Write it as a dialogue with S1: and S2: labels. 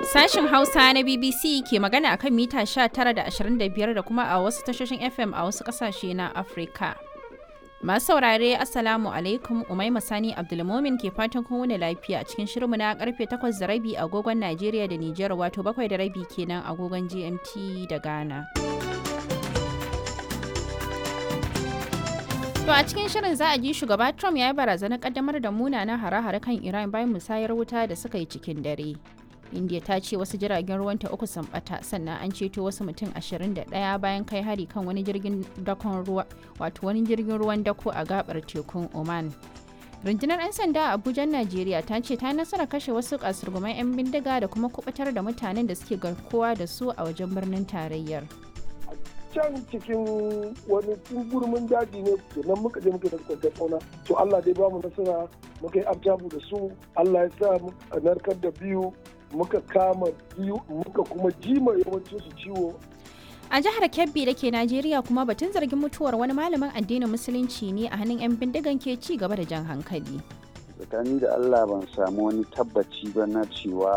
S1: Sashin Hausa na BBC ke magana akan mita 19 da 25 da kuma a wasu tashoshin FM a wasu kasashe na Afirka. Masu saurare Assalamu alaikum Umaima Sani Abdulmomin ke fatan kun wuni lafiya cikin shirinmu na karfe 8 da rabi agogon Najeriya da Nijar wato 7 da rabi kenan agogon GMT da Ghana. To a cikin shirin za a ji shugaba Trump ya yi barazanar kaddamar da munanan hare-hare kan Iran bayan musayar wuta da suka yi cikin dare. India ta ce wasu jiragen ruwanta uku sun bata sannan an ceto wasu mutum 21 bayan kai hari kan wani jirgin dakon ruwa wato wani jirgin ruwan dako a gabar tekun Oman. Rundunar 'yan sanda a Abuja, Najeriya ta ce ta nasara kashe wasu kasurguman 'yan bindiga da kuma kubutar da mutanen da suke garkuwa da su a wajen birnin tarayyar.
S2: can cikin wani gurmin daji ne nan muka je muka da kwantar fauna to Allah dai bamu nasara muka yi abjabu da su Allah ya sa a narkar da biyu muka kama biyu muka kuma jima yawancin su ciwo
S1: A jihar Kebbi da ke Najeriya kuma batun zargin mutuwar wani malamin addinin musulunci ne a hannun 'yan bindigan ke ci gaba da jan hankali.
S3: tsakani da Allah ban samu wani tabbaci ba na cewa